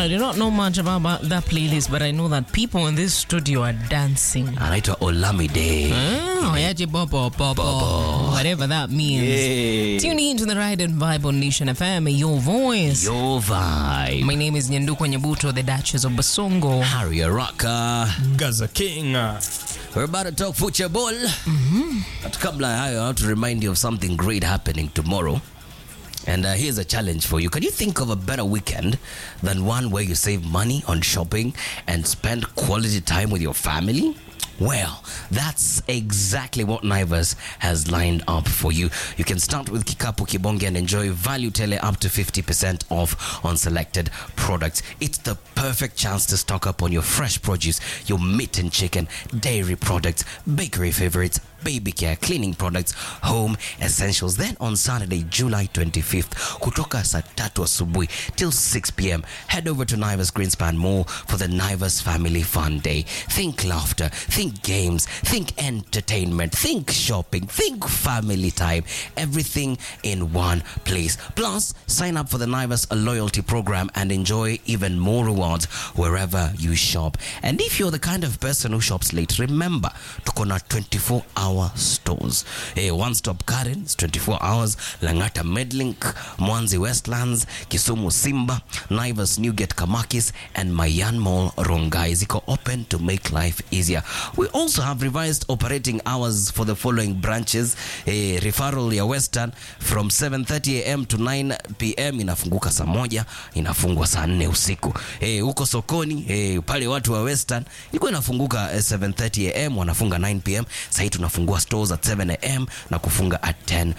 I do not know much about that playlist, but I know that people in this studio are dancing. anaitwa Olamide. Oh, yaje bobo, bobo, whatever that means. Yay. Tune in to the Ride and Vibe on Nation FM, your voice. Your vibe. My name is Nyanduko Nyabuto, the Duchess of Basongo. Harry Araka. Gaza King. We're about to talk football. But kabla ya hayo, I want to remind you of something great happening tomorrow. And uh, here's a challenge for you. Can you think of a better weekend than one where you save money on shopping and spend quality time with your family? Well, that's exactly what Naivas has lined up for you. You can start with Kikapu Kibonge and enjoy value tele up to 50% off on selected products. It's the perfect chance to stock up on your fresh produce, your meat and chicken, dairy products, bakery favorites, baby care, cleaning products, home essentials. Then on Saturday, July 25th, kutoka saa tatu asubuhi till 6 p.m., head over to Naivas Greenspan Mall for the Naivas Family Fun Day. Think laughter, think games, think entertainment, think shopping, think family time. Everything in one place. Plus, sign up for the Naivas loyalty program and enjoy even more rewards wherever you shop. And if you're the kind of person who shops late, remember, tuko na 24 hour stores. Hey, one stop Karen, it's 24 hours. Langata Medlink, Mwanzi Westlands, Kisumu Simba, Naivas Newgate Kamakis, and Mayan Mall Rongai. Ziko open to make life easier. We also have revised operating hours for the following branches. Hey, referral ya Western from 7:30 am to 9 pm inafunguka saa moja, inafungwa saa nne usiku. Hey, huko sokoni hey, pale watu wa Western ilikuwa inafunguka eh, 7:30 am wanafunga 9 pm. Sasa hii tunafungua stores at 7 am na kufunga at 10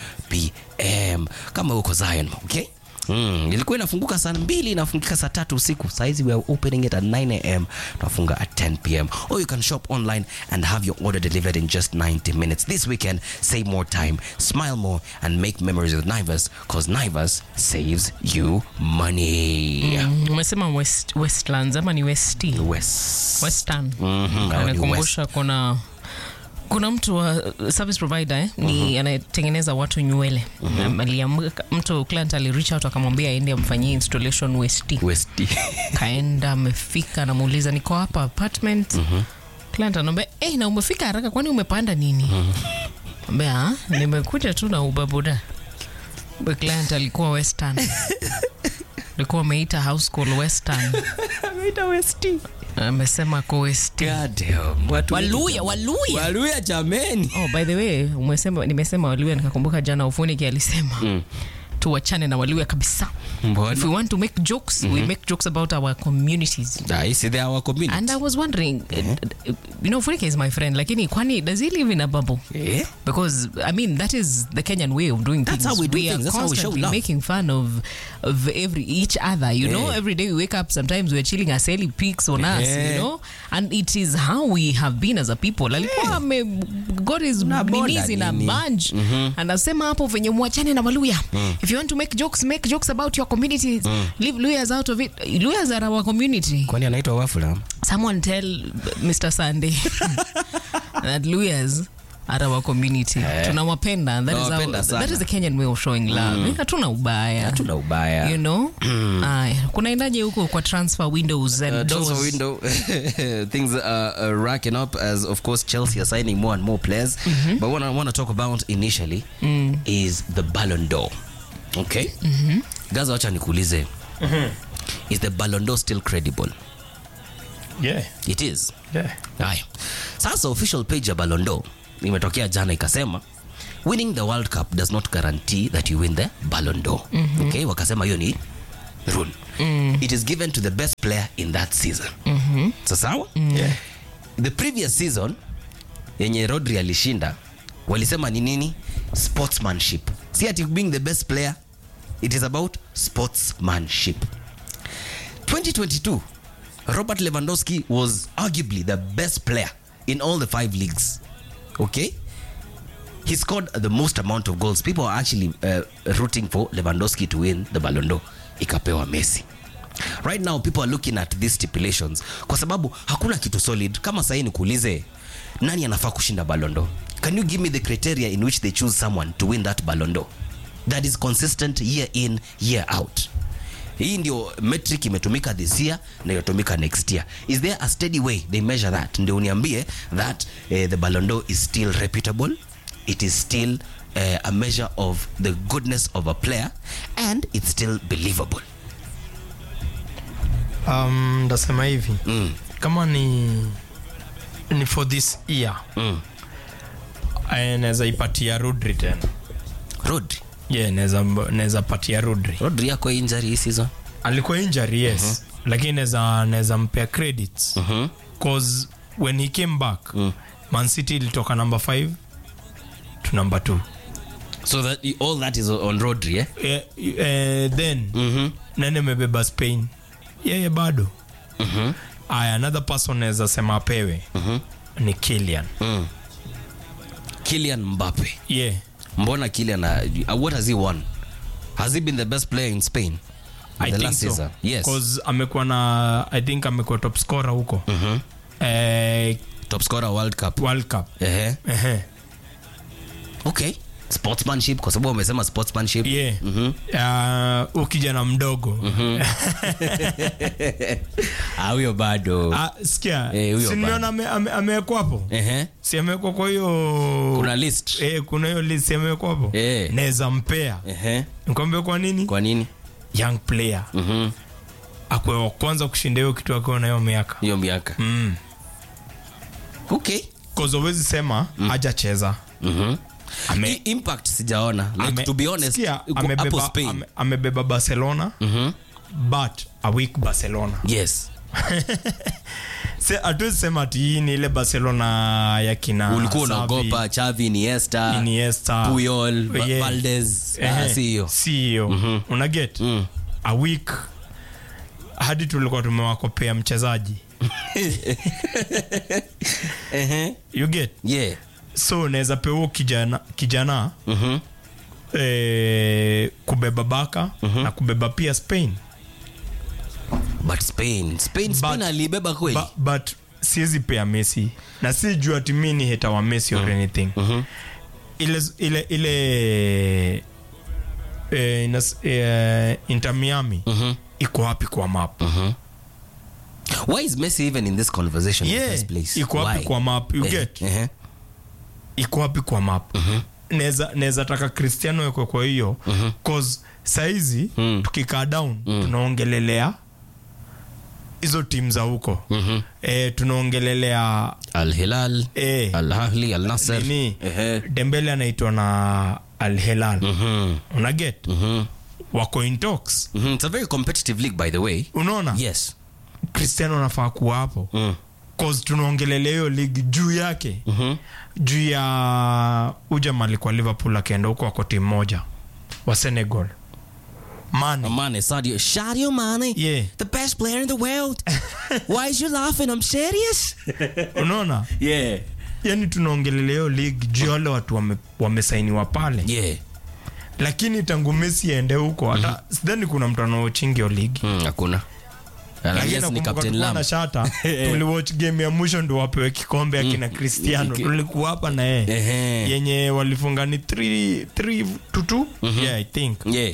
pm kama huko Zion, okay? Mm, ilikuwa inafunguka saa mbili inafungika saa tatu usiku. Saizi we are opening it at 9 am tunafunga at 10 pm. Or you can shop online and have your order delivered in just 90 minutes. This weekend, save more time, smile more and make memories with Naivas because Naivas saves you money. Mm, Umesema West, Westlands ama ni Westi? West. Western. Mhm, Ananikumbusha kuna kuna mtu wa service provider eh, ni anayetengeneza watu nywele mm aliamka mtu client alireach out akamwambia aende amfanyie installation Westi West. kaenda amefika anamuuliza niko hapa apartment client anaambia eh na umefika haraka kwani umepanda nini ambia "Ah, nimekuja tu na ubabuda Kumbe client alikuwa western alikuwa ameita house call western amesema ko westi God damn. Watu waluya waluya Waluya jameni. oh, by the way umesema nimesema waluya nikakumbuka jana ufuniki alisema mm. tuwachane na waluya kabisa if we Mbona? want to make jokes we make jokes about our communities Ah, hii si they are our community. and i was wondering uh, you know funike is my friend lakini kwani does he live in a bubble Eh? because I mean that is the Kenyan way of doing That's things. how we do are things. That's how we show constantly love. making fun of of every each other. You know, Yeah. every day we wake up. Sometimes we're chilling as Ellie pics on us. You Yeah. know, and it is how we have been as a people. Alikuwa ame got his Na bonda minis in a nini. bunch. Anasema hapo venye mwachane na Waluya. If you want to make jokes, make jokes about your communities. Leave Luyas out of it. Luyas are our community. Kwani anaitwa Wafula? Someone tell Mr. Sunday that Luyas are our community. Tunawapenda. That is, how, Tunawapenda sana. that is the Kenyan way of showing love. Eh, Hatuna ubaya. Hatuna ubaya. You know? Aya. Kunaendaje huko kwa transfer windows and Uh, doors? transfer window things are uh, racking up as of course Chelsea are signing more and more players. But what I want to talk about initially is the Ballon d'Or. Okay? Gaza, wacha nikuulize. Is the Ballon d'Or still credible? Yeah. It is. Yeah. Haya. Sasa official page ya Ballon d'Or imetokea jana ikasema winning the World Cup does not guarantee that you win the Ballon d'Or. Okay, wakasema hiyo ni rule. It is given to the best player in that season. So sawa? Yeah. The previous season yenye Rodri alishinda walisema ni nini? Sportsmanship. Si ati being the best player. It is about sportsmanship. 2022 Robert Lewandowski was arguably the best player in all the five leagues. Okay? He scored the most amount of goals. People are actually uh, rooting for Lewandowski to win the Ballon d'Or. Ikapewa Messi. Right now people are looking at these stipulations kwa sababu hakuna kitu solid. Kama sahii nikuulize nani anafaa kushinda Ballon d'Or? Can you give me the criteria in which they choose someone to win that Ballon d'Or? That is consistent year in, year out. hii ndio metric imetumika this year na itatumika next year is there a steady way they measure that ndio uniambie that eh, the Ballon d'Or is still reputable it is still eh, a measure of the goodness of a player and it's still believable um, ndasema hivi mm. kama ni ni for this year Mm. eh, naweza ipatia Rodri tena Rodri yeah, naweza naweza patia Rodri Rodri yako injury hii season alikuwa injury yes lakini naweza naweza mpea credits Mhm. cause when he came back Mm. Man City ilitoka number 5 to number 2 so that all that is on Rodri eh eh, eh, then mhm nani amebeba Spain yeye bado mhm aya another person naweza sema apewe mhm ni Kylian mm. Kylian Mbappe yeah mbona Kylian uh, what has he won has he been the best player in Spain I the think last so. season yes Cause amekuwa na I think amekuwa top scorer huko mhm eh, top scorer world cup World Cup ehe Ehe. okay sportsmanship kwa sababu umesema sportsmanship yeah mhm uh, ukijana mdogo ah huyo bado Ah, sikia Eh, huyo si nimeona ame- ame- amewekwa hapo ehe si amewekwa kwa hiyo kuna list eh, kuna hiyo list amewekwa hapo Eh. naweza mpea ehe nikwambia kwa nini kwa nini young player mhm akwe wa kwanza kushinda hiyo kitu akiwa na hiyo miaka hiyo miaka mm. okay cause huwezi sema hajacheza mhm Ame- I- impact sijaona like Ame- to be honest sikia, uko hapo amebeba, Spain ame, amebeba barcelona mhm but a weak barcelona yes Se- hatuwezi sema ati hii ni ile barcelona ya kina ulikuwa Xavi, unaogopa Xavi Iniesta Iniesta. Puyol Ba- Yeah. Valdez Ehe, ah, si hiyo si hiyo una get Mm. a week hadi tulikuwa tumewakopea mchezaji ehe you get yeah so unaweza pewa kijana, kijana mhm eh, kubeba baka na kubeba pia spain but Spain Spain Spain But- alibeba kweli Ba, but siwezi pea messi na si juu ati mi ni heta wa messi or anything ile ile ile eh, inas, eh, inter miami mhm iko wapi kwa map mhm why is Messi even in this conversation in the Yeah, first place iko wapi Why? kwa map you Eh, get ehe iko wapi kwa map naweza naweza taka cristiano ekwe kwa hiyo cause saizi Mm. tukikaa down tunaongelelea hizo tim za huko mhm e, tunaongelelea Al Hilal e, Al Ahly Al Nasser nini ehe dembele anaitwa na al hilal mhm unaget mhm wako in talks mhm it's a very competitive league by the way unaona yes cristiano anafaa kuwa hapo mm cause tunaongelelea hiyo ligi juu yake mhm juu ya ujamali kwa liverpool akaenda huko wako timu moja wa senegal mani Mane Sadio Sadio Mane Yeah. the best player in the world why is you laughing I'm serious unaona yeah yani tunaongelelea hiyo ligi juu ya wale watu wame- wamesainiwa pale yeah lakini tangu mesi aende huko hata sidhani kuna mtu anaochingi hiyo ligi Mm, hakuna Lakini yes, ni nakumbuka Captain tulikuwa Lam. na shata tuliwatch game ya mwisho ndo wapewe kikombe akina cristiano Ki- tulikuwa hapa na yeye Ehe. yenye walifunga ni 3 to 2 yeah i think yeah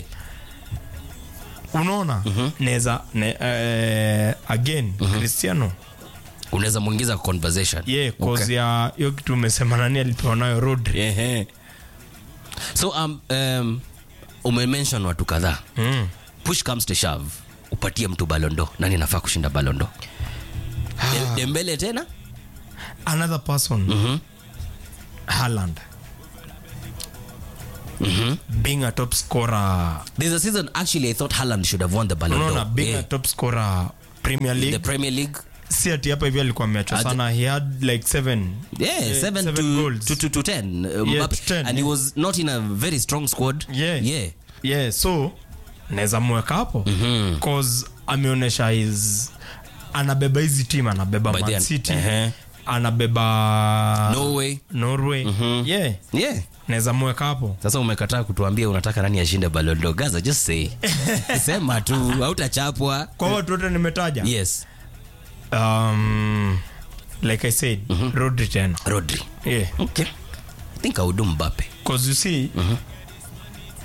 unaona neza ne, eh, again cristiano unaweza mwingiza kwa conversation yeah cause Okay. ya hiyo kitu umesema nani alipewa nayo rodri Ehe. so um, um, umemention watu kadhaa mm. push comes to shove upatie mtu balondo nani anafaa kushinda balondo De- dembele tena another person Mhm. Haaland being a top scorer there's a season actually i thought Haaland should have won the ballon unaona d'Or being yeah. a top scorer premier the league premier league si ati hapa hivi alikuwa ameachwa Ad- sana he had like seven yeah, Eh, seven, seven to, goals. to, to, to ten, uh, Yeah, Mbappe. to 10, and he was not in a very strong squad Yeah. yeah. yeah so naweza mweka hapo Mhm. cause ameonyesha his anabeba hizi team anabeba By the Man end. City Ehe. anabeba norway norway yeah yeah naweza mweka hapo sasa umekataa kutuambia unataka nani ashinde balondo gaza just say sema tu hautachapwa kwa watu wote nimetaja yes um, like i said rodri tena rodri yeah okay i think i would do mbappe cause you see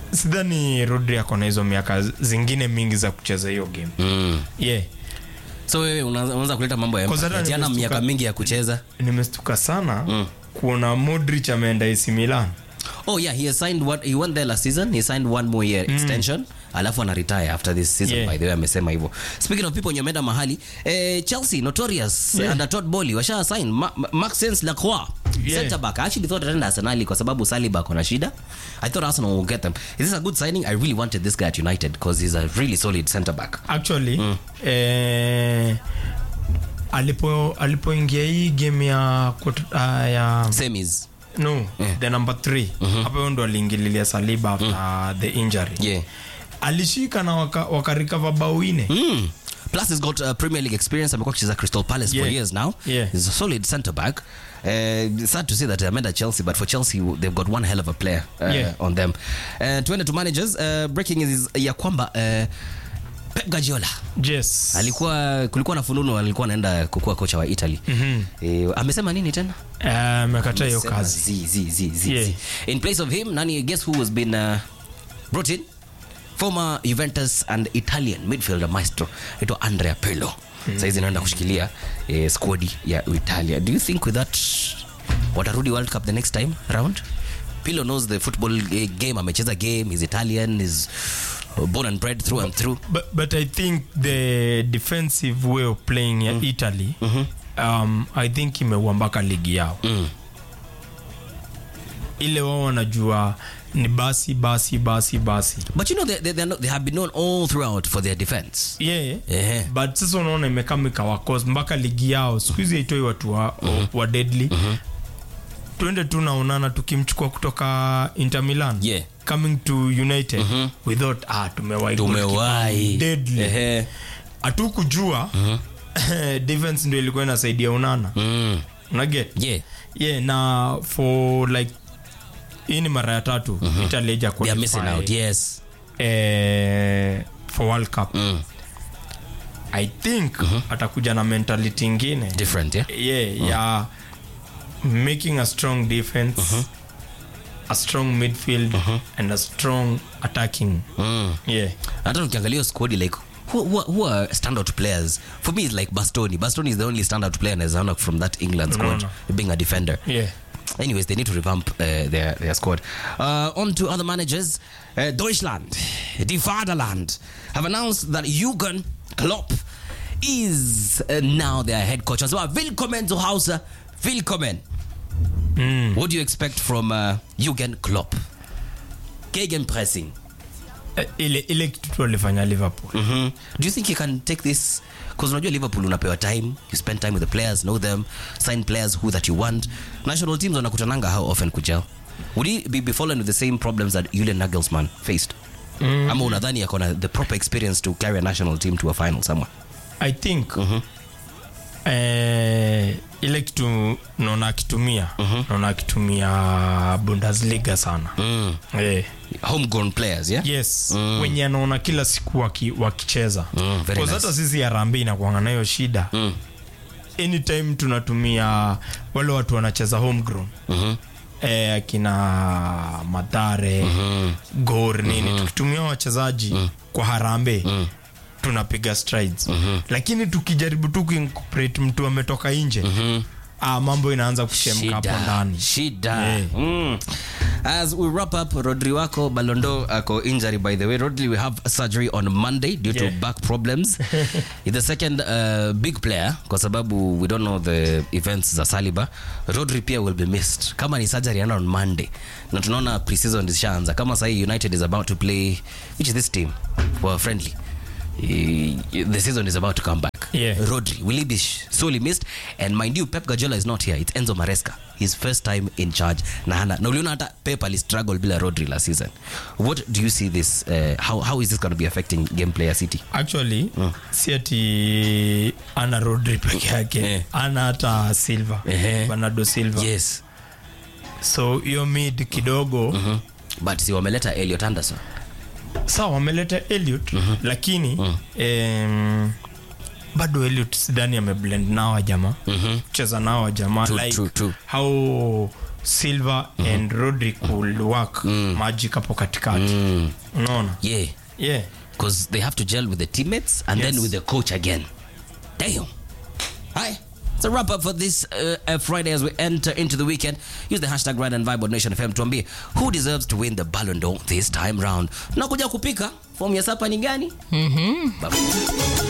sidhani rodri ako na hizo miaka zingine mingi za kucheza hiyo game mm. yeah so wewe una- unaanza kuleta mambo ya Kwa sababu empathy. Hana nimestuka- miaka mingi ya kucheza nimestuka sana Mm. kuona modric ameenda AC Milan oh yeah he has signed one, he went there last season he signed one more year extension alafu ana retire after this season Yeah. by the way amesema hivyo speaking of people wenye wameenda mahali eh, chelsea notorious Yeah. under todd bowley washa sign Ma Ma- maxence lacroix Yeah. center back i actually thought ataenda arsenali kwa sababu saliba kona shida i thought arsenal will get them is this a good signing i really wanted this guy at united because he's a really solid center back actually eh, alipo alipoingia hii game ya kwart- ah, ya semis no the number 3 hapo hiyo ndo aliingililia saliba after the injury yeah alishika na waka, wakarecover bao ine Mm. Plus, he's got uh, Premier League experience. amekuwa akicheza Crystal Palace for Yeah. years now. Yeah. He's a solid centre back. Uh, sad to say that ameenda Chelsea, but for Chelsea they've got one hell of a player uh, Yeah. on them. Uh, tuende to managers. Uh, breaking is ya kwamba uh, Pep Guardiola yes alikuwa kulikuwa na fununu alikuwa anaenda kukuwa kocha wa Italy. Mhm. Eh, amesema nini tena? Eh, amekataa hiyo Amesema kazi zi, zi, zi, zi, Yeah. zi. In place of him, nani guess who has been uh, brought in? Former Juventus and Italian midfielder maestro ito Andrea Pirlo. Mm. Saizi naenda kushikilia eh, squad ya Italia. Do you think with that watarudi World Cup the next time round? Pirlo knows the football eh, game, amecheza game, is Italian, is born and bred through and through. but, but i think the defensive way of playing ya italy um, i think imeua mpaka ligi yao Mm. ile wao wanajua ni basi basi basi basi But you know they, they, they're not, they have been known all throughout for their defense. yeah. Yeah. but sasa unaona imekama ikawakos mpaka ligi yao siku hizi haitoi watu wa, wa deadly twende tu naonana tukimchukua kutoka inter milan Yeah. coming to united we thought ah, tumewahi Tumewahi. deadly Ehe. hatukujua defense ndio ilikuwa inasaidia unana Mm. unaget Yeah. yeah na for like hii ni mara ya tatu italy haija They are missing qualify, out. Yes. eh, for world cup Mm. i think atakuja na mentality ingine Different, yeah? yeah, ya making a strong defense a strong midfield and a strong attacking Mm. yeah hata ukiangalia hiyo squad like who, who, who are standout players for me it's like bastoni bastoni is the only standout player nawezaona from that england squad no. being a defender yeah anyways they need to revamp uh, their, their squad uh, on to other managers uh, deutschland die vaderland have announced that jürgen klopp is uh, now their head coach as well willkommen zu hause willkommen what do you expect from uh, jürgen klopp gegenpressing Eh, ile ile kitu tu alifanya liverpool Mhm. do you think you can take this because unajua liverpool unapewa time you spend time with the players know them sign players who that you want national teams wanakutananga how often kujao would he be, be following with the same problems that Julian Nagelsmann faced ama unadhani ako na the proper experience to carry a national team to a final somewhere i think eh, ile kitu naona akitumia naona akitumia bundesliga sana mm. eh, homegrown players yeah yes wenye anaona kila siku waki, wakicheza Mm, very Cause nice. hata sisi arambi inakuanga nayo shida Mm. anytime tunatumia wale watu wanacheza homegrown Mhm. eh, akina madhare gor nini tukitumia wachezaji kwa harambe tunapiga strides lakini tukijaribu tu kuincorporate mtu ametoka nje ah, mambo inaanza kuchemka hapo shida ndani shida Yeah. mm. as we wrap up rodri wako balondo ako injury by the way rodri we have surgery on monday due to Yeah. back problems He's the second uh, big player kwa sababu we don't know the events za saliba rodri pia will be missed kama ni surgery ana on monday na tunaona preseason ishaanza kama sahii united is about to play which is this team for friendly Eh, the season is about to come back Yeah. Rodri will he be sh- sorely missed and mind you Pep Guardiola is not here it's Enzo Maresca his first time in charge na hana na uliona hata Pep alistruggle bila Rodri last season what do you see this uh, how, how is this going to be affecting gameplay ya City actually si ati ana rodri peke yake Eh. ana hata silva Ehe. bernardo silva yes so hiyo mid kidogo Mhm. but si wameleta Elliot Anderson sawa wameleta eliot lakini em, bado eliot sidhani ameblend nao jamaa Mhm. cheza nao jamaa True, like true, true. how silva and rodrick will work magic hapo katikati unaona Yeah. yeah Because they have to gel with the teammates and then Yes. with the coach again. Damn. Hi. It's a wrap up for this uh, uh, Friday as we enter into the weekend. Use the hashtag Ride and Vibe on Nation FM tuambie who deserves to win the Ballon d'Or this time round. Nakuja kupika. Fomu ya sapa ni gani? Mhm. Bye.